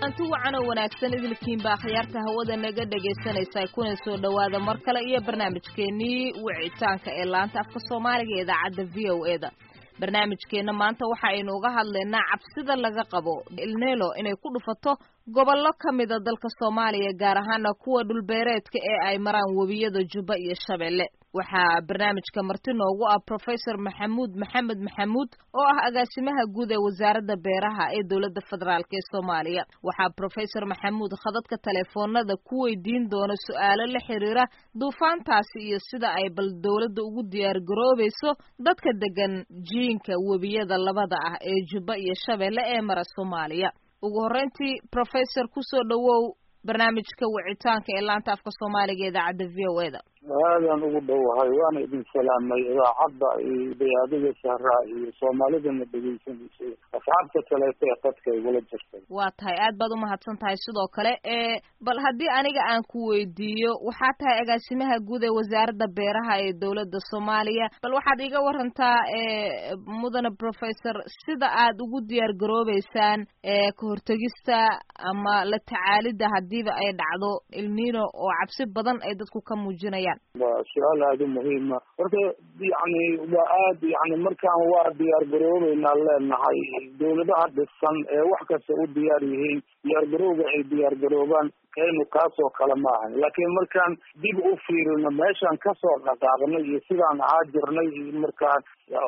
kulanti wacan oo wanaagsan idilkiinba akhyaarta hawada naga dhegaysanaysa kuna soo dhowaada mar kale iyo barnaamijkeennii wicitaanka ee laanta afka soomaaliga ee idaacadda v o e da barnaamijkeenna maanta waxa aynu uga hadlaynaa cabsida laga qabo ilnelo inay ku dhufato gobollo ka mida dalka soomaaliya gaar ahaana kuwa dhulbeereedka ee ay maraan webiyada jubba iyo shabeelle waxaa barnaamijka marti noogu ah professor maxamuud maxamed maxamuud oo ah agaasimaha guud ee wasaaradda beeraha ee dowladda federaalk ee soomaaliya waxaa professor maxamuud khadadka teleefoonada ku weydiin doona su-aalo la xiriira duufaantaasi iyo sida ay bal dowladda ugu diyaar garoobayso dadka degan jiinka webiyada labada ah ee jubba iyo shabeelle ee mara soomaaliya ugu horreyntii professor kusoo dhowow barnaamijka wicitaanka ee laanta afka soomaaliga ee idaacadda v o e da aadaan ugu dhowahay waana idin salaamay idaacadda iyo dayaadiga sahraa iyo soomaalidana dhegaysanaysay asxaabta kaleeto ee qadka igula jirtay waa tahay aad baad umahadsan tahay sidoo kale e bal haddii aniga aan ku weydiiyo waxaa tahay agaasimaha guud ee wasaaradda beeraha ee dowladda soomaaliya bal waxaad iga warantaa e mudane professor sida aad ugu diyaar garoobeysaan e ka hortegista ama la tacaalidda hadiiba ay dhacdo ilnino oo cabsi badan ay dadku ka muujinayaan waa su-aal aada u muhiima horta yani waa aad yani markaan waa diyaar garoobeynaa leenahay dawladaha dhisan ee wax kasta u diyaar yihiin diyaar garowga ay diyaar garoobaan kaynu kaasoo kale ma ahan laakiin markaan dib u fiirino meeshaan kasoo dhaqaaqnay iyo sidaan ahaa jirnay iyo markaan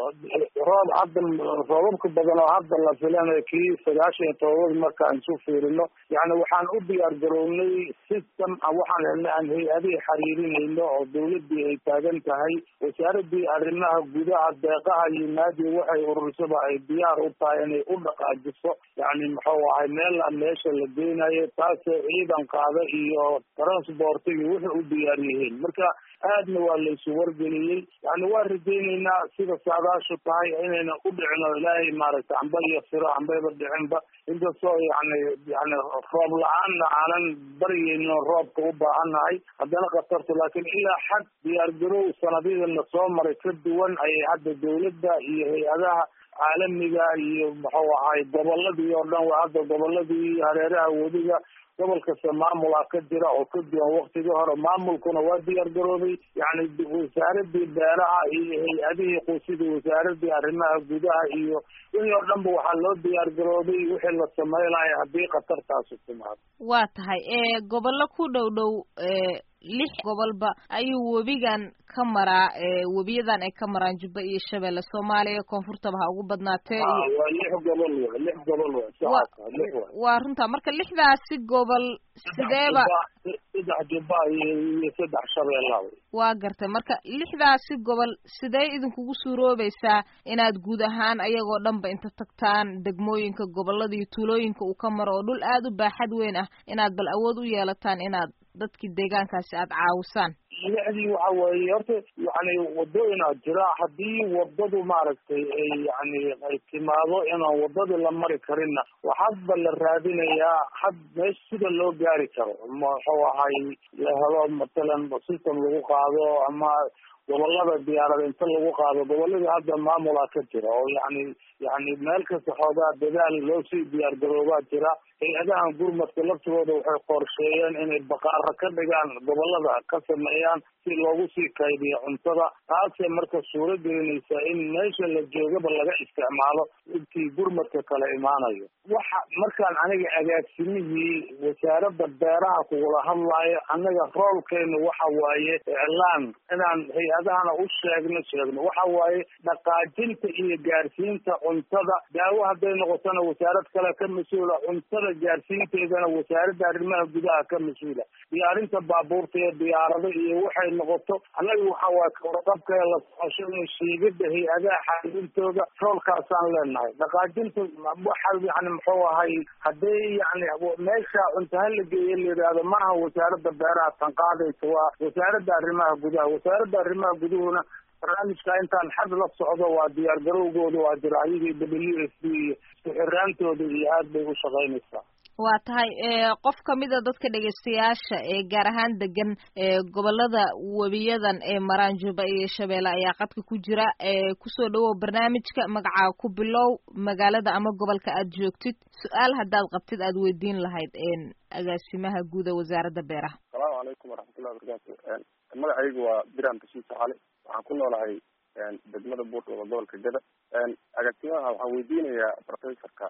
roob hadda roobabka badan oo hadda la filanayo kii sagaashan iyo todobada markaan isu fiirino yani waxaan u diyaar garownay system waxaan helnay aan hay-adihii xiriirinayno oo dawladii ay taagan tahay wasaaradii arrimaha gudaha deeqaha iyo naadi waxay urursaba ay diyaar u tahay inay u dhaqaajiso yani muxuu ahay meel meesha la geynayo taasoo ciidan qaada iyo transportigi wuxuu u diyaar yihiin marka aadna waa laysu wargeliyey yani waa rajayneynaa sida saadaashu tahay inayna u dhicino ilaahay maaragtay amba iyo siro ambayba dhicinba inkastoo yani yani roob la-aanna aanan baryeyno roobka u baahannahay haddana khatartu laakiin ilaa xad diyaar garow sanadyadana soo maray ka duwan ayay hadda dawladda iyo hay-adaha caalamiga iyo muxuu ahay goboladii oo dhan waa hadda goboladii hareeraha wediga gobol kasta maamulaa ka jira oo ka duwan waktigii hore maamulkuna waa diyaar garoobay yani wasaaradii beeraha iyo hay-adihii qusidii wasaaradii arrimaha gudaha iyo wixii oo dhan ba waxaa loo diyaar garoobay wixii la sameynaya haddii khatartaasi timaado waa tahay gobollo ku dhow dhow lix gobolba ayuu webigan ka maraa webiyadan ay ka maraan jubba iyo shabeelle soomaaliya koonfurtaba ha ugu badnaatee waa lix gobol w lix gobol w waa runta marka lixdaasi gobol sideeba saddex jubba iyo saddex shabeella waa gartay marka lixdaasi gobol sidee idinkugu suuroobaysaa inaad guud ahaan ayagoo dhanba inta tagtaan degmooyinka gobolada iyo tuulooyinka uu ka maro oo dhul aada u baaxad weyn ah inaad bal awood u yeelataan inaad dadkii deegaankaasi aada caawisaan lixdii waxa weeye horta yani wadooyinaa jira haddii wadadu maaragtay ay yani ay timaado inaan wadadii la mari karinna waxaadba la raadinayaa had meesha sida loo gaari karo muxuu ahay la helo matalan system lagu qaado ama gobolada diyaarada inta lagu qaado goboladii hadda maamulaa ka jira oo yani yani meel kasta xoogaa dadaal loo sii diyaar garoobaa jira hay-adahan gurmadka laftigooda waxay qorsheeyeen inay baqaaro ka dhigaan gobolada ka sameeyaan si loogu sii kaydiyo cuntada taasay marka suuro gelinaysaa in meesha la joogaba laga isticmaalo intii gurmadka kala imaanayo waxa markaan aniga agaasimihii wasaaradda beeraha kugula hadlaayo anaga roolkeenu waxa waaye iclaan inaan hay-adahana u sheegno sheegno waxa waaye dhaqaajinta iyo gaarsiinta cuntada daawo hadday noqotona wasaarad kale ka mas-uula cuntada gaarsiinteedana wasaaradda arrimaha gudaha ka mas-uula diyaarinta baabuurta iyo diyaarado iyo waxay noqoto annaga waxa waaye kawarqabka la socoshada shiigada hay-adaha xariirintooda roolkaasaan leenahay dhaqaajinta waxa yani muxuu ahay hadday yani meesha cuntaha la geeya la yidhaahdo maaha wasaaradda beeraha tan qaadaysa waa wasaaradda arrimaha gudaha wasaaradda arrimaha guduhuna barnaamijka intaan xad la socdo waa diyaar garowgooda waa jira ayagii w s d iyo isku xiraantooda iyo aad bay u shaqaynaysaa waa tahay qof kamida dadka dhegeystayaasha ee gaar ahaan degan gobolada webiyadan ee maraan juba iyo shabeelle ayaa qadka ku jira kusoo dhawow barnaamijka magacaa ku bilow magaalada ama gobolka aad joogtid su-aal haddaad qabtid aad weydiin lahayd agaasimaha guuda wasaaradda beeraha asalaamu calaykum waraxmatullahi wabarakatu magacaygu waa biram bashiir saxale waxaan ku noolahay degmada buurtooda gobolka gada agaasimaha waxaan weydiinayaa professorka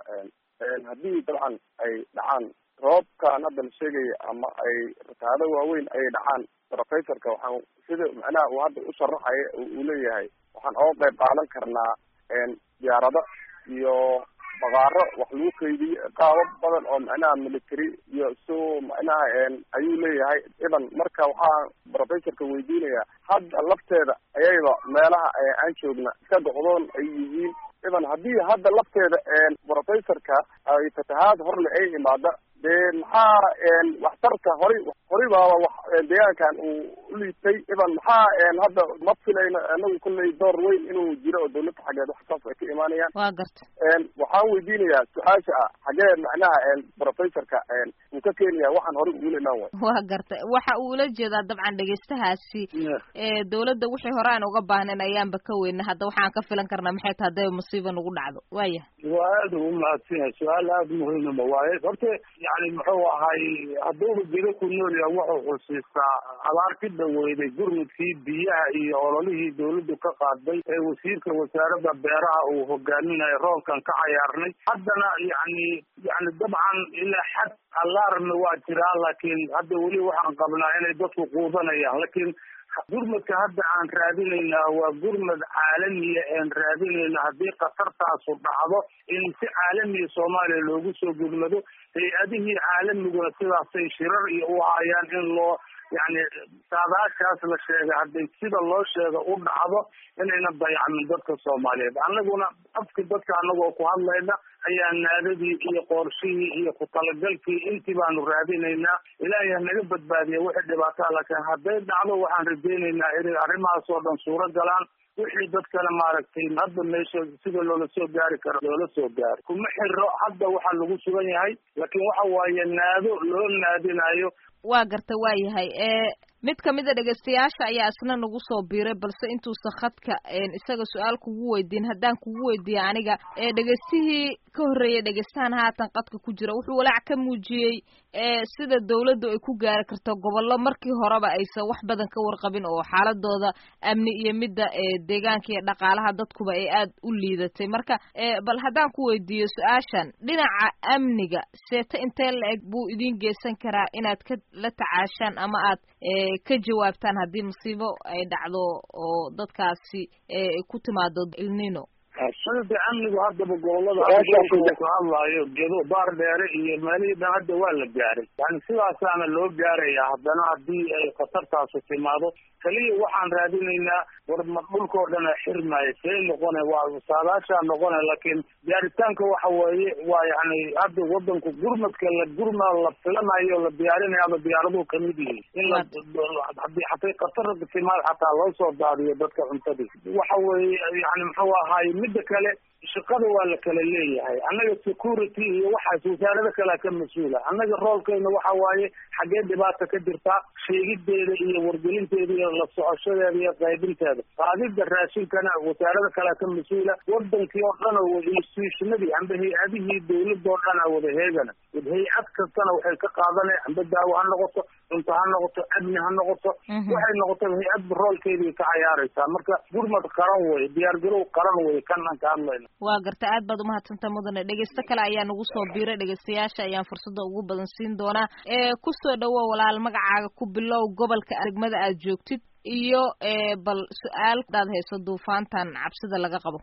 haddii dabcan ay dhacaan roobkan hadda la sheegaya ama ay rataado waaweyn ay dhacaan professorka waxaan sida macnaha uu hadda u sharaxaya uu leeyahay waxaan oga qayb qaadan karnaa diyaarado iyo baqaaro wax lagu kaydiyo qaabo badan oo macnaha military iyo so macnaha ayuu leeyahay idan marka waxaa professorka weydiinayaa hadda lafteeda ayayba meelaha aan joogna iska goqdoon ay yihiin idan haddii hadda lafteeda professorka ay fatahaad horle ay imaada dee maxaa waxtarka horay horay baaba wax deegaankan uu uliitay idan maxaa hadda ma filayno anagu kulley door weyn inuu jiro oo dawladda xaggeed wax saas ay ka imaanayaan waa garta waxaan weydiinayaa su-aasha ah xagee macnaha professorka uu ka keenaya waxaan horay ugula imaan waay waa garta waxa uu ula jeedaa dabcan dhegeystahaasi dawladda wixii hore aan uga baahnayn ayaanba ka weyna hadda waxaan ka filan karnaa maxay tahay hadday musiiba nagu dhacdo waaya waa aada ugu mahadsan yahay su-aal aada muhiimama waaye horta yani muxuu ahay hadduuba gedo ku nool yaha wuxuu xusiistaa abaarti dhaweyday gurmudkii biyaha iyo ololihii dawladdu ka qaaday ee wasiirka wasaaradda beeraha uu hogaaminayo roobkan ka cayaarnay haddana yani yani dabcan ilaa xad alarmi waa jiraa laakiin hadda weli waxaan qabnaa inay dadku quudanayaan laakiin gurmadka hadda aan raadinaynaa waa gurmad caalamiya aan raadinayna haddii khatartaasu dhacdo in si caalamiya soomaaliya loogu soo gurmado hay-adihii caalamiguna sidaasay shirar iyo u hayaan in loo yani saadaashaas la sheegay hadday sida loo sheega u dhacdo inayna dayacmin dadka soomaaliyeed annaguna afki dadka anagoo ku hadlayna ayaa naadadii iyo qoorshihii iyo ku talagalkii intii baanu raadinaynaa ilaahay ha naga badbaadiya wixii dhibaataa laakiin hadday dhacdo waxaan rajaynaynaa inay arrimahaas oo dhan suuro galaan wixii dadkana maaragtay hadda meesha sida loola soo gaari karo loola soo gaaro kuma xiro hadda waxaa lagu sugan yahay laakiin waxa waaye naado loo naadinayo waa garta waa yahay mid kamida dhegeystayaasha ayaa isna nagu soo biiray balse intuusan khadka isaga su-aal kugu weydiin haddaan kugu weydiiya aniga dhegeystihii ka horreeyay dhegeystahan haatan qadka ku jira wuxuu walaac ka muujiyey sida dawladdu ay ku gaari karto gobollo markii horeba aysan wax badan ka warqabin oo xaaladooda amni iyo midda deegaanka iyo dhaqaalaha dadkuba ay aad u liidatay marka bal haddaan ku weydiiyo su-aashan dhinaca amniga seeta intee la-eg buu idin geysan karaa inaad ka la tacaashaan ama aad ka jawaabtaan haddii musiibo ay dhacdo oo dadkaasi ku timaado ilnino sida amnigu haddaba gobolada ka hadlaayo gedo baar dheere iyo meelihii dhan hadda waa la gaaray yani sidaasaana loo gaaraya haddana haddii ay khatartaasu timaado kaliya waxaan raadinaynaa war ma dhulkao dhana xirmaayo see noqone waa saadaashaa noqone laakiin gaaritaanka waxa weeye waa yani hadda wadanku gurmadka la gurma la filanayo la diyaarinayo ama diyaaraduhu kamid yihiin in la hadii hatay khatar timaad xataa loo soo daadiyo dadka cuntadii waxa weeye yani muxuu ahaay midda kale shaqada waa la kala leeyahay annaga security iyo waxaas wasaarado kalea ka mas-uula annaga roolkayna waxa waaye xaggee dhibaata ka jirtaa sheegideeda iyo wargelinteeda iyo la socoshadeeda iyo qaybinteeda qaadida raashinkana wasaarada kalea ka mas-uula wadankii oo dhan oo institutionadii amba hay-adihii dawladoo dhan a wada heegana hay-ad kastana waxay ka qaadanaya amba daawo ha noqoto cunto ha noqoto amni ha noqoto waxay noqotaba hay-adba roolkeedii ka cayaaraysaa marka gurmad qaran wey diyaargarow qaran wey kan aan ka hadlayna waa garta aad baad umahadsantaa mudane dhegeysto kale ayaa nagu soo biiray dhegeystayaasha ayaan fursada ugu badan siin doonaa ee kusoo dhawo walaal magacaaga ku bilow gobolka degmada aad joogtid iyo bal su-aal hadaad hayso duufaantan cabsida laga qabo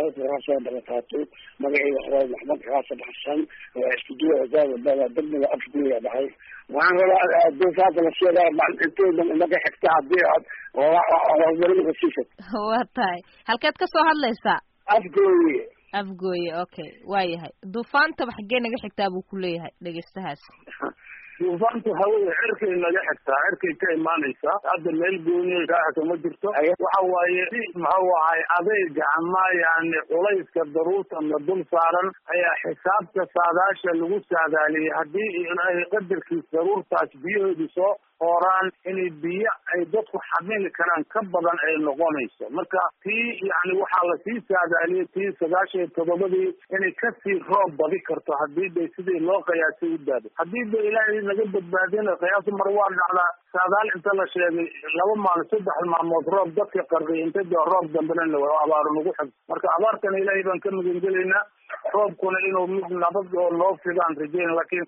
soo dalakaatay magacayga xoreey maxmed xaasan xasan waa iskuduwa wasaarada degmada afguya dhahay waxaan rabaa duufaanta la sheegaa intooda naga xigta hadii aad horumarinka siisad waa tahay halkeed ka soo hadlaysaa afgooye afgooye okay waa yahay duufaantaba xaggee naga xigtaa buu ku leeyahay dhegeystahaas duufaantu hawada cirkay naga xigtaa cirkay ka imaanaysaa hadda meel gooniya raaxka ma jirto waxa waaye si muxuu ahay adayga ama yani culayska daruurtana dul saaran ayaa xisaabta saadaasha lagu saadaaliyay haddii ilaahay qadarkiis daruurtaas biyahoodu soo hooraan inay biyo ay dadku xamili karaan ka badan ay noqonayso marka tii yani waxaa lasii saadaaliyay tii sagaashan iyo todobadii inay kasii roob badi karto hadii bay sidii loo qiyaasay u daado haddii ba ilaahay naga badbaadina qiyaas mar waa dhacdaa saadaal inta la sheegay laba maalin saddex maalmood roob dadka qarqiy inta de roob dambena abaaro nagu xig marka abaartana ilaahay baan ka magangelaynaa roobkuna inuu mid nabad oo noo fidaan rajeyn laakiin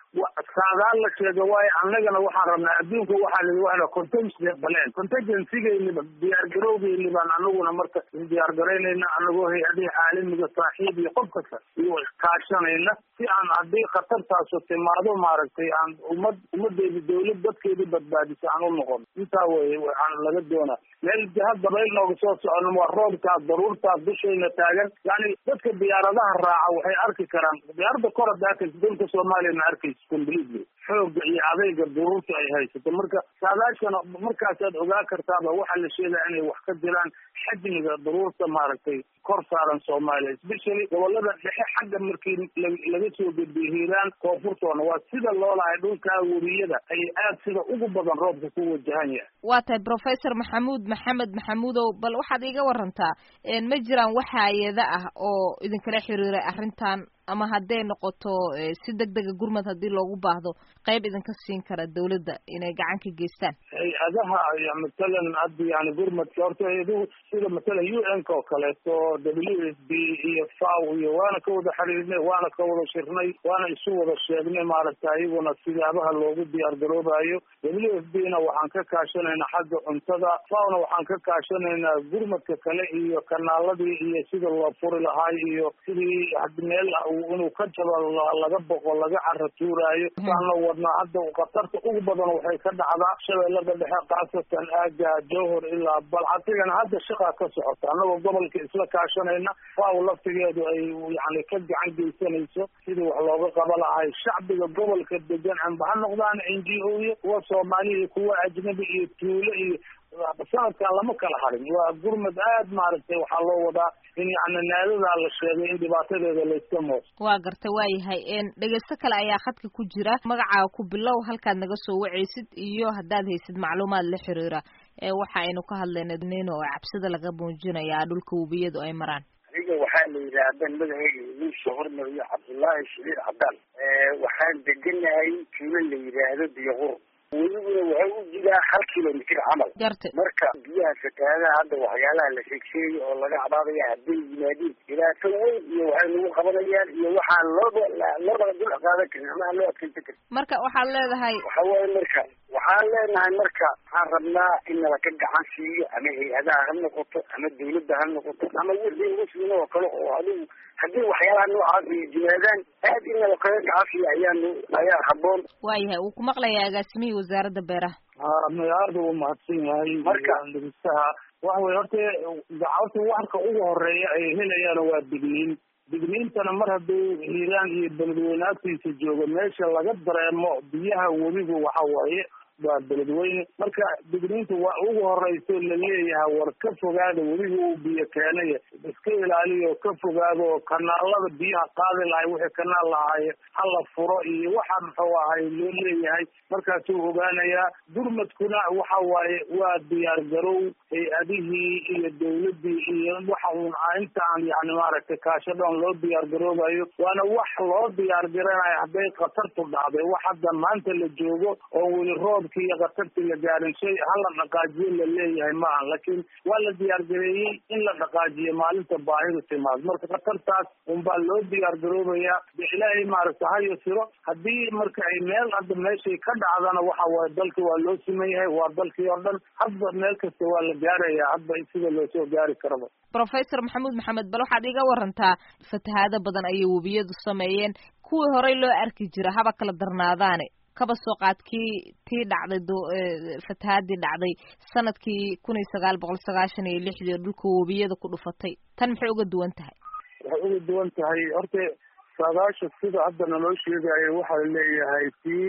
saadaal la sheega waayo annagana waxaan rabnaa adduunka waxaa lii waa contingency baleen contingencygeeniba diyaar garowgeeni baan anaguna marka diyaar garaynayna anagoo hay-adihi caalamiga saaxiib iyo qof kasta iyo kaashanayna si aan haddii khatartaasu timaado maaragtay aan ummad ummadeedi dawlad dadkeedi badbaadiso aan u noqon intaa weye waxaan laga doonaa meel jihad dabayl nooga soo socono waa roobkaas daruurtaas dushayna taagan yani dadka diyaaradaha raaca waxay arki karaan diyaarada kor hadda arkaysa dalka soomaaliya ma arkaysa completely xooga iyo adayga duruurta ay haysato marka saadaashana markaasaad ogaa kartaaba waxaa la sheegaya inay wax ka jiraan xajmiga daruurta maaragtay kor saaran soomaaliya especially gobolada dhexe xagga markii laga soo gediye hiiraan koonfurtoona waa sida loolahay dhulkaa weriyada ay aad sida ugu badan roobka ku wajahan yahay waa tahay professor maxamuud maxamed maxamuudow bal waxaad iiga warantaa ma jiraan wax hay-ada ah oo idinkala xiriiray arrintan ama hadday noqoto si deg dega gurmad haddii loogu baahdo qayb idinka siin kara dawladda inay gacan ka geystaan hay-adaha matalan hadda yani gurmadka horta hay-aduhu sida matalan u n ka oo kaleeto w s b iyo faw iyo waana ka wada xiriirnay waana ka wada shirnay waana isu wada sheegnay maaragta iyaguna sidaabaha loogu diyaar garoobayo w s b na waxaan ka kaashanaynaa xagga cuntada fawna waxaan ka kaashanaynaa gurmadka kale iyo kanaaladii iyo sida loo furi lahaay iyo sidii meel inuu ka jabo laga boqo laga cara tuuraayo saana wadnaa hadda khatarta ugu badan waxay ka dhacdaa shabeellada dhexe khaasatan aaga jowhor ilaa balcatigana hadda shaqaa ka socota annagoo gobolka isla kaashanayna faaw laftigeedu ay yani ka gacan geysanayso sidii wax looga qaba lahay shacbiga gobolka degan amba ha noqdaan n g o iyo kuwa soomaaliya iyo kuwa ajnabi iyo tuulo iyo sanadkan lama kala harin waa gurmad aad maaragtay waxaa loo wadaa in yani naadadaa la sheegay in dhibaatadeeda layska moos waa garta waayahay dhegeysto kale ayaa khadka ku jira magacaaga ku bilow halkaad naga soo wacaysid iyo haddaad haysid macluumaad la xiriira waxa aynu ka hadlayna nin oo cabsida laga muujinayaa dhulka webiyadu ay maraan aniga waxaa la yidhaahdan magaceyga idiin soo hormariyo cabdullaahi shaliir cabdaan waxaan deganahay tuulo la yidhaahdo biyoqur weliguna waxay u jiraa hal kilomitr camal garta marka biyaha fatahaadaha hadda waxyaalaha la sheegsheegay oo laga cabaadaya hadday yimaadiin dhibaato weyn iyo waxay nagu qabanayaan iyo waxaan looba looba dul qaadan karin ama aan loo adkeysan karin marka waxaad leedahay waxa waaye marka waxaan leenahay marka waxaan rabnaa in nala ka gacan siiyo ama hay-adaha ha noqoto ama dawladda ha noqoto ama wixii muslim oo kale oo adigu haddii waxyaalaha noocaas ay jimaadaan aad in nala kaga gacan siiyo ayaanu ayaa haboon waayahay wuu ku maqlayaa agaasimihii wasaaradda beeraha ha magacaada uu mahadsan yahay Marka- dhegeystaha waxa weye horta horta warka ugu horeeya ay helayaan waa digniin digniintana mar hadduu hiiraan iyo beledweyne agtiisa joogo meesha laga dareemo biyaha webigu waxa waaye waa beledweyne marka digniinta waa ugu horeyso laleeyahay war ka fogaada webiga uu biyo keenaya iska ilaaliyo ka fogaado oo kanaalada biyaha qaadi lahay wixii kanaal lahaaye hala furo iyo waxa muxuu ahay loo leeyahay markaasuu ogaanayaa gurmadkuna waxa waaye waa diyaar garow hay-adihii iyo dawladii iyo waxa uun inta aan yani maaragtay kaashadhoon loo diyaar garoobayo waana wax loo diyaar garanayo hadday khatartu dhacday wax hadda maanta la joogo oo weli roobkii iyo khatartii la gaarin shay hala dhaqaajiyo la leeyahay ma aha laakiin waa la diyaar gareeyey in la dhaqaajiyo maalinta baahidu timaado marka khatartaas unbaa loo diyaar garoobayaa de ilaahay maaragta ha yasiro haddii marka ay meel hadda meeshay ka dhacdana waxa waaye dalki waa loo siman yahay waa dalkii oo dhan hadba meel kasta waa la gaarayaa hadba sida loo soo gaari karaba professor maxamuud maxamed bal waxaad iga warantaa fatahaado badan ayay webiyadu sameeyeen kuwii horey loo arki jira haba kala darnaadaane kaba soo qaad kii tii dhacday do- ee, fatahaadii dhacday sanadkii kun iyo sagaal boqol sagaashan iyo lixdii oo dhulka webiyada ku dhufatay tan maxay uga duwan tahay waxay uga duwan tahay horta saadaasha sida hadda naloo sheegayo waxaa leeyahay tii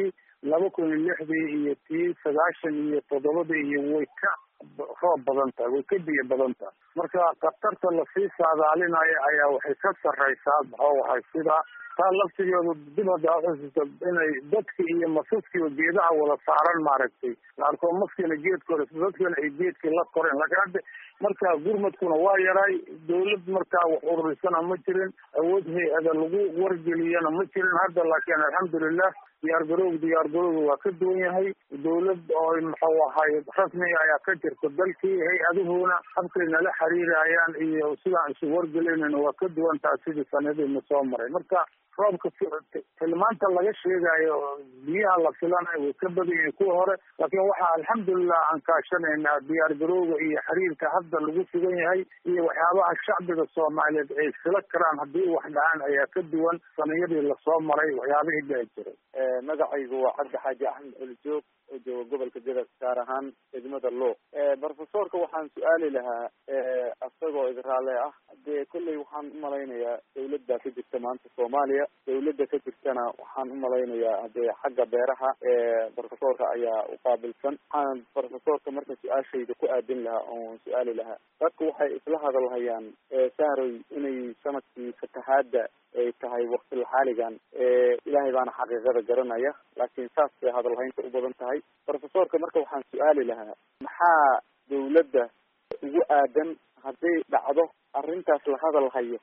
laba kun iyo lixdii iyo tii sagaashan iyo toddobadii iyo way ka roob badan tahay way ka biyo badan tahay marka khatarta lasii saadaalinayo ayaa waxay ka sarreysaa maxuu ahay sida taa laftigeedu dib hadda uxusuusta inay dadki iyo masaskiiba geedaha wada saaran maaragtay laarkoo maskina geedkore dadkana ay geedkii la koreen laakiin hadda marka gurmadkuna waa yaray dawlad markaa wax ururisana ma jirin awood hay-ada lagu wargeliyana ma jirin hadda laakiin alxamdulilah diyaar garowg diyaar garowga waa ka duwan yahay dawlad oo muxuu ahay rasmiga ayaa ka jirta dalkii hay-aduhuna habkay nala xiriirayaan iyo sidaan isu wargelinayna waa ka duwan taha sidii sanadiina soo maray marka roobka tilmaanta laga sheegayo biyaha la filanayo way ka badan yihiin kuwa hore laakiin waxaa alxamdulilah aan kaashanaynaa diyaar garowga iyo xiriirka hadda lagu sugan yahay iyo waxyaabaha shacbiga soomaaliyeed ay fila karaan haddii wax dhacaan ayaa ka duwan saniyadii lasoo maray waxyaabihii dhici jiray magacaygu waa cabdi xaaji axmed colijoog oo jooga gobolka gadas gaar ahaan degmada luuq brofesorka waxaan su-aali lahaa isagoo idraale ah dee kolley waxaan umalaynayaa dawlad baa ka jirta maanta soomaaliya dawladda ka jirtana waxaan umalaynayaa dee xagga beeraha brofesorka ayaa uqaabilsan waxaan brofesorka marka su-aashayda ku aadin lahaa oon su-aali lahaa dadku waxay isla hadalhayaan sahroy inay sanadkii fatahaada ay tahay waktil xaaligan ilaahay baana xaqiiqada garanaya laakiin saas bay hadalhaynta u badan tahay brofesorka marka waxaan su-aali lahaa maxaa dawladda ugu aadan hadday dhacdo arrintaas la hadal hayo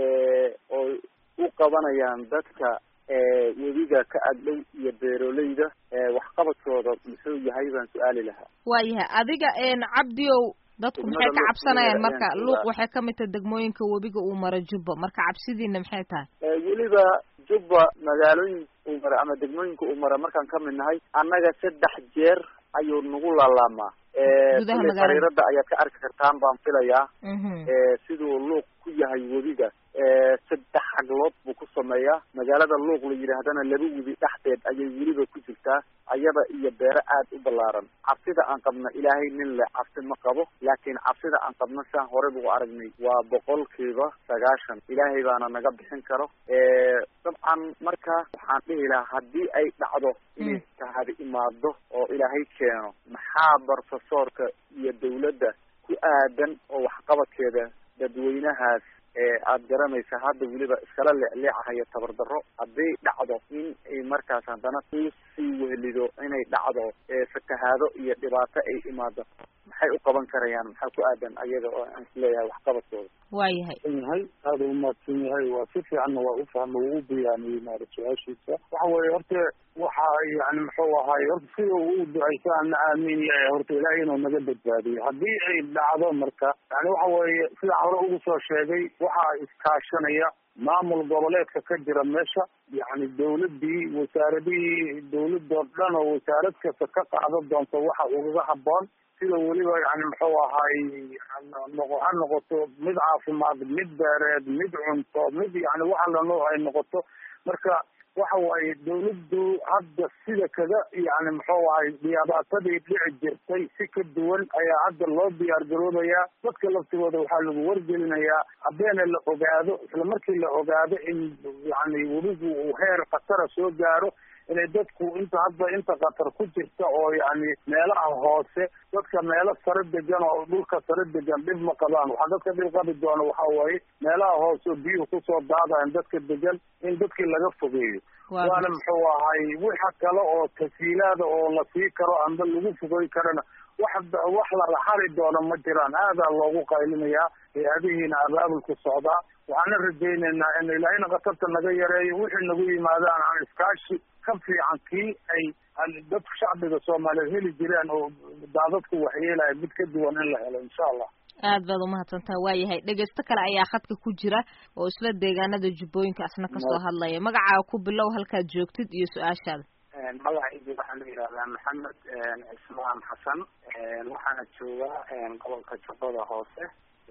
oo u qabanayaan dadka webiga ka agdhow iyo beeroleyda waxqabadkooda muxuu yahay baan su-aali lahaa waayahay adiga cabdiow dadku maxay ka cabsanayaan marka luuq waxay kamid tahay degmooyinka webiga uu maro jubba marka cabsidiina maxay tahay weliba jubba magaalooyin uu mara ama degmooyinka uu mara markaan kamid nahay annaga saddex jeer ayuu nagu laalaamaa xariirada ayaad ka arki kartaan baan filayaa siduu luuq ku yahay webiga saddex xaglood buu ku sameeyaa magaalada luuq la yidhaahdana laba webi dhexdeed ayay weliba ku jirtaa ayada iyo beero aad u ballaaran cabsida aan qabno ilaahay nin le cabsi ma qabo laakiin cabsida aan qabno saan horey buu aragnay waa boqolkiiba sagaashan ilaahay baana naga bixin karo dabcan marka waxaan dhihi lahaa haddii ay dhacdo inay tahadi imaado oo ilaahay keeno maxaa brofesorka iyo dawladda ku aadan oo waxqabadkeeda dadweynahaas aad garanaysa hadda weliba iskala leecleecahayo tabardarro hadday dhacdo in ay markaas haddana kusii wehelido inay dhacdo fatahaado iyo dhibaato ay imaado maxay u qaban karayaan maxaa ku aadan ayaga oo aan isleeyahay waxqabadkooda waayahay yahay aada u mahadsan yahay waa si fiicanna waa ufahma waa u biyaaniyey maara su-aashiisa waxa weeye horta waxa yani muxuu ahaay horta sida uu ducaysa ana aamin yahay horta ilaahay inuu naga badbaadiyo haddii ay dhacdo marka yani waxa weeye sidaan hore ugu soo sheegay waxaa iskaashanaya maamul goboleedka ka jira meesha yani dawladii wasaaradihii dawladoo dhan oo wasaarad kasta ka qaadan doonto waxa ugaga haboon sida weliba yani muxuu ahaay noqo ha noqoto mid caafimaad mid beereed mid cunto mid yani waxa la nooc ay noqoto marka waxa waaye dawladdu hadda sida kaga yani muxuu ahay dhibaatadii dhici jirtay si ka duwan ayaa hadda loo diyaar garoobayaa dadka laftigooda waxaa lagu wargelinayaa habeena la ogaado isla markii la ogaado in yani weligu uu heer khatara soo gaaro inay dadku inta hadda inta khatar ku jirta oo yani meelaha hoose dadka meelo sare degan oo dhulka sare degan dhib ma qabaan waxaa dadka dhib qabi doona waxa waaye meelaha hoose oo biyuhu kusoo daadayan dadka degan in dadkii laga fogeeyo waana muxuu ahay wixa kale oo tasiilaada oo la sii karo amba lagu fogey karana wax wax lala xari doono ma jiraan aadaa loogu qaylinayaa hay-adihiina abaabulku socdaa waxaana rajaynaynaa in ilaahayna khatarta naga yareeyo wixii nagu yimaadaan aan iskaashi ka fiican kii ay dadka shacbiga soomaaliyeed heli jireen oo daadadku waxyeelaya mid ka duwan in la helo insha allah aad baad umahadsantaha waayahay dhegeysto kale ayaa khadka ku jira oo isla deegaanada jubbooyinka asna kasoo hadlaya magacaaga ku bilow halkaad joogtid iyo su-aashaada magacaygu waxaa la yidhahdaa maxamed cismaan xasan waxaana joogaa gobolka jubbada hoose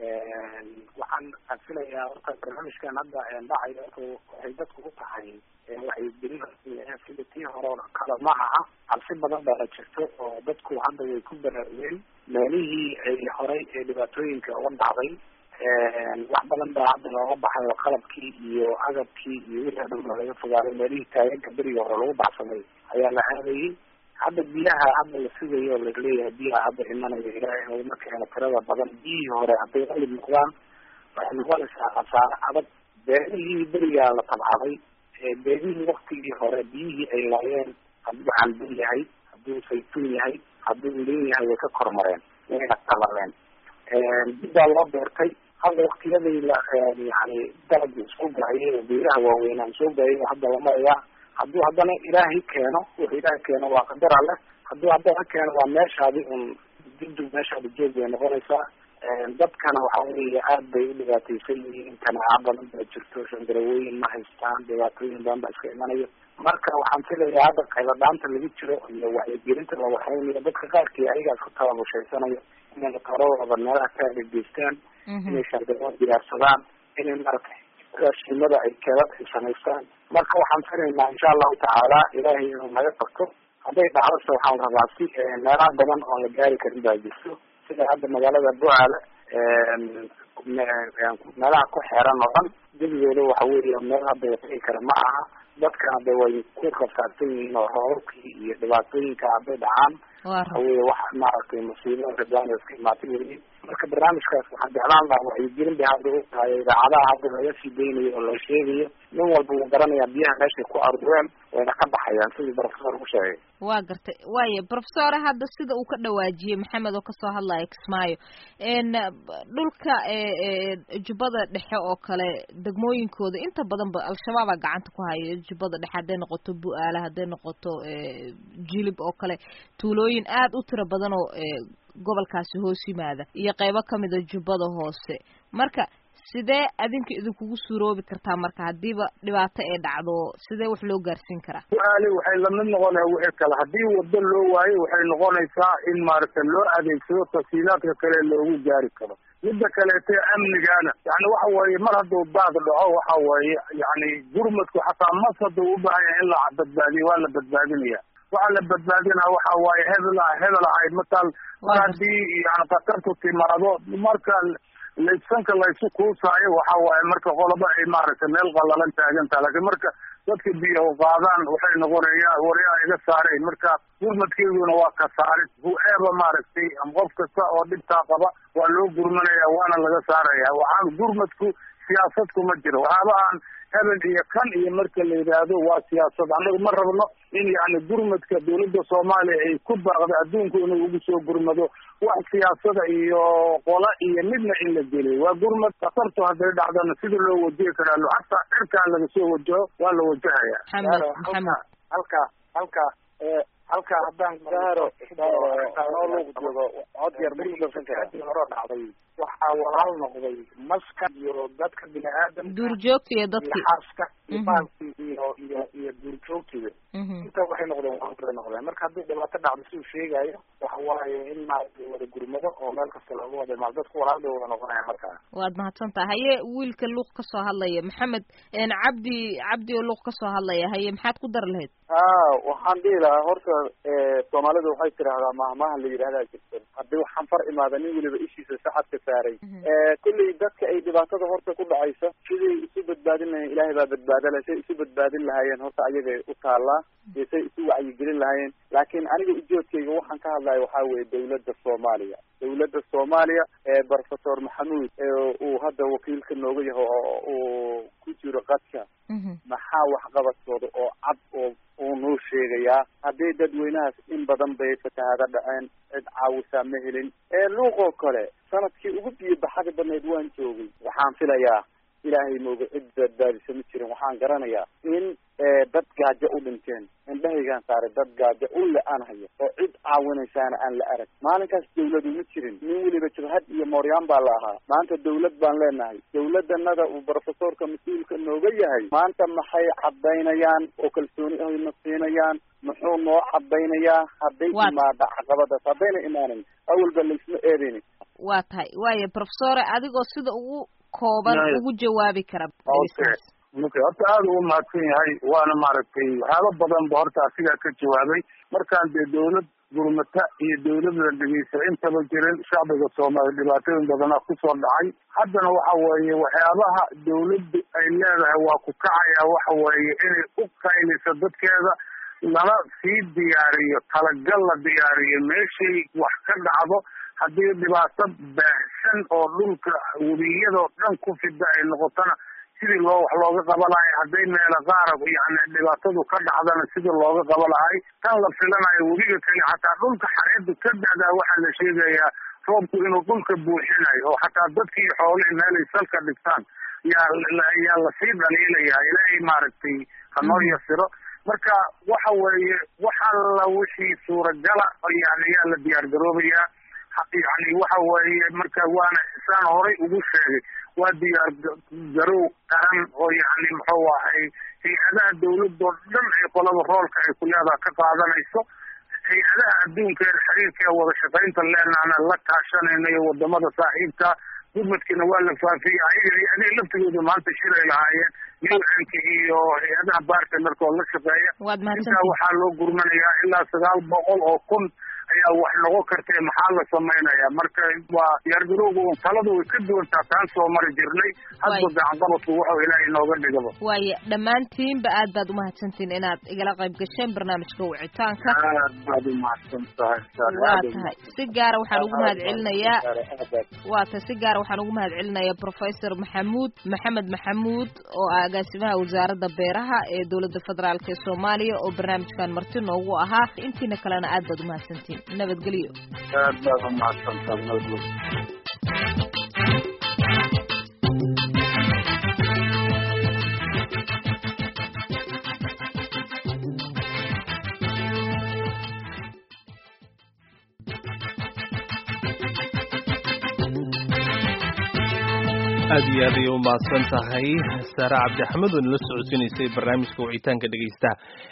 waxaan filayaa horta barnaamijkan hadda dhacaya waxay dadku u tahay waxaygelin sida tii hore kale ma aha cabsi badan baa la jirto oo dadku hadda way ku baraarugeen meelihii ay horay ee dhibaatooyinka uga dhacday wax badan baa hadda looga baxay oo qalabkii iyo agabkii iyo wixii o dhan ba laga fogaaday meelihii taageega beriga hore lagu baxsaday ayaa la aadayay hadda biyaha hadda la sugayo oo laleeyahay biyaha hadda imanaya ilaahay naguma keeno tirada badan biyihii hore hadday qalib noqdaan waxay noqonaysaa khasaare adag beerihii berigaa la tabcaday beerihii waktigii hore biyihii ay laayeen hadduu calbin yahay hadduu saytuun yahay hadduu lin yahay way ka kormareen wayna talaleen dib baa loo beertay hadda waktiyadii la yani dalagii isku gaayay oo beeraha waaweynaan soo gaayay hadda la marayaa hadduu haddana ilaahay keeno wuxuu ilaahay keeno waa qadar alle hadduu haddana keeno waa meeshaadi un dibdib meeshaadi joog bay noqonaysaa dadkana waxa weeye aad bay u dhibaataysan yihiin kanaaca badan baa jirto shandarawooyin ma haystaan dhibaatooyin badan baa iska imanayo marka waxaan filayaa hadda qayladaanta lagu jiro iyo wacyigelinta la waxaynayo dadka qaarkii ayagaa isku tababushaysanaya inay matoradooda meelaha ka adegeystaan inay shandaroo diyaarsadaan inay maratay raashimada ay keedad ay samaystaan marka waxaan filaynaa insha allahu tacaala ilaahay inuu naga qabto hadday dhacdase waxaan rabaa si meelaha badan oo la gaari karin baa jirto sida hadda magaalada bucaale meelaha ku xeeran oo dhan gebigooda waxa weeye meel hadda watagi kara ma aha dadkana de way ku rafaadsan yihiin oo roobabkii iyo dhibaatooyinka hadday dhacaan waxa weye wax maaragtay musiibada rabaan iska imaatay weye marka barnaamijkaas waxaan jeclaan lahaa wacyigelin bay hadda u tahay idaacadaha hadda laga sii daynayo oo la sheegayo nin walba wuu garanayaa biyaha meeshay ku ardureen wayna ka baxayaan sidii professor u sheegay waa gartay waaya professore hadda sida uu ka dhawaajiyey maxamed oo kasoo hadlaya kismaayo dhulka jubbada dhexe oo kale degmooyinkooda inta badan ba al-shabaaba gacanta ku haya jubbada dhexe hadday noqoto bu-aale hadday noqoto jilib oo kale tuulooyin aad u tiro badan oo gobolkaasi hoos yimaada iyo qeybo kamida jubbada hoose marka sidee adinka idinkugu suuroobi kartaa marka hadiiba dhibaato ee dhacdo sidee wax loo gaarsiin karaa bu-aale waxay lamid noqonaya wixii kale haddii wado loo waayo waxay noqonaysaa in maaragta loo adeegsado tafsiilaadka kale loogu gaari karo midda kaleete amnigana yani waxa weeye mar hadduu baad dhaco waxa weeye yani gurmadku xataa mas hadduu u baahan yahay in la badbaadiyo waa la badbaadinaya waxaa la badbaadinaa waxa waaye hebel hebel ahayd mataal mar haddii yani khatartu timaado marka laysanka laysu kuusaayo waxa waaye marka qoloba ay maaragtay meel qalalan taagantaha laakiin marka dadka biyo qaadaan waxay noqonaya waryaa iga saareen marka gurmadkeeduna waa ka saarid hu-eeba maaragtay qof kasta oo dhibtaa qaba waa loo gurmanaya waana laga saaraya waxaan gurmadku siyaasad kuma jiro waxyaabahan hebel iyo kan iyo marka la yidhaahdo waa siyaasad anagu ma rabno in yani gurmadka dawladda soomaaliya ay ku baaqda adduunku inuu ugu soo gurmado wax siyaasada iyo qola iyo midna in la geliyo waa gurmad khatartu hadday dhacdana sida loo wajihi karaa hataa cirkaa laga soo wajaho waa la wajahaya maxamed halka halka halka haddaan gaaro joogo cod yar hore dhacday waxaa walaal noqday maska iyo dadka bini aadamka duurjoogta iyo dadki xaaska iyo baalkii iyo iyo iyo duurjoogtiga inta waxay noqdeen waabay noqdeen marka haddii dhibaato dhacdo siduu sheegayo waxa waaye in maaragtay wada gurmado oo meel kasta looga wada imaado dadku walaal bay wada noqonaya markaa waad mahadsantaha haye wiilka luuq kasoo hadlaya maxamed cabdi cabdi oo luuq kasoo hadlaya haye maxaad ku dar lahayd ha waxaan dhihi lahaa horta soomaalidu waxay tidahdaa mahmahan la yidhahdaa jirta haddii waxaan far imaada nin weliba ishiisa saxadka saaray kulley dadka ay dhibaatada horta ku dhacaysa siday isu badbaadin lahayen ilaahay baa badbaadala say isu badbaadin lahaayeen horta ayagay u taallaa iyo say isu wacyigelin lahaayeen laakiin aniga ujoodkayga waxaan ka hadlaya waxaa weeye dawladda soomaaliya dawladda soomaaliya ee professor maxamuud uu hadda wakiilka nooga yaho oo uu ku jiro qadka maxaa waxqabadkooda oo cad oo uu noo sheegayaa haddii dadweynahaas in badan bay fatahaada dhaceen cid caawisaa ma helin luuqoo kale sanadkii ugu biyo baxada badneed waan joogay waxaan filayaa ilaahay mooga cid badbaadisa ma jirin waxaan garanayaa in dad gaajo u dhinteen indhahaygaan saaray dad gaajo u le-aan hayo oo cid caawinaysaana aan la arag maalinkaas dawladu ma jirin nin weliba jabhad iyo mooryaan baa la ahaa maanta dawlad baan leenahay dawladanada uu professorka mas-uulka nooga yahay maanta maxay cadaynayaan oo kalsooni ayna siinayaan muxuu noo cadaynayaa hadday imaada caqabadaas haddayna imaanin awalba laysma eedayni waa tahay waaya professore adigoo sida ugu kooban ugu jawaabi kara okay horta aada ugu mahadsan yahay waana maaragtay waxyaaba badan ba horta asigaa ka jawaabay markaan dee dawlad gurmata iyo dawladda dhegeysa intaba jirin shacbiga soomaaliya dhibaatooyin badanaa kusoo dhacay haddana waxa weeye waxyaabaha dawladdu ay leedahay waa ku kacaya waxa weeye inay u qaylisa dadkeeda lana sii diyaariyo talagal la diyaariyo meeshay wax ka dhacdo haddii dhibaato baahsan oo dhulka webiyadoo dhan ku fida ay noqotona sidii loo wax looga qaba lahay hadday meelo qaara yani dhibaatadu ka dhacdana sidii looga qaba lahay tan la filanayo webiga kale xataa dhulka xareedu ka da'daa waxaa la sheegayaa roobku inuu dhulka buuxinayo oo xataa dadkii xoolihii meelay salka dhigtaan yaa yaa lasii dhaliilayaa ilaahay maaragtay hanoo yasiro marka waxa weeye wax alla wixii suuragala yani yaa la diyaar garoobayaa yani waxa weeye marka waana saan horay ugu sheegay waa diyaar garow qaran oo yani muxuu ahay hay-adaha dawladoo dhan ay qolada roolka ay ku leedaha ka qaadanayso hay-adaha adduunka ee xiriirka ee wada shaqaynta leenaana la kaashanayna iyo wadamada saaxiibka gurmadkiina waa la faafiyey ayaga hay-adaha laftigooda maanta shiray lahaayeen un-ka iyo hay-adaha bartnerka oo la shaqeeya intaa waxaa loo gurmanayaa ilaa sagaal boqol oo kun ayaa wax noqon kartee maxaa la samaynaya marka waa diyaargarowga un taladu way ka duwantaa taan soo mari jirnay hadba gacanqabadku wuxuu ilaahay inooga dhigaba waaya dhammaantiinba aad baad umahadsantihin inaad igala qayb gasheen barnaamijka wicitaanka aad baad umahadsan tahay waa tahay si gaara waxaan ugu mahad celinayaa waa tahay si gaara waxaan ugu mahad celinayaa professor maxamuud maxamed maxamuud oo ah agaasimaha wasaaradda beeraha ee dowladda federaalk ee soomaaliya oo barnaamijkan marti noogu ahaa intiina kalena aad baad umahadsantihin nabadgelyo aad baad umahadsantahay nabadgelyo aad iyo aad ayay u mahadsan tahay saare cabdi axmed oo nala socodsiinaysay barnaamijka wicitaanka dhegaystaha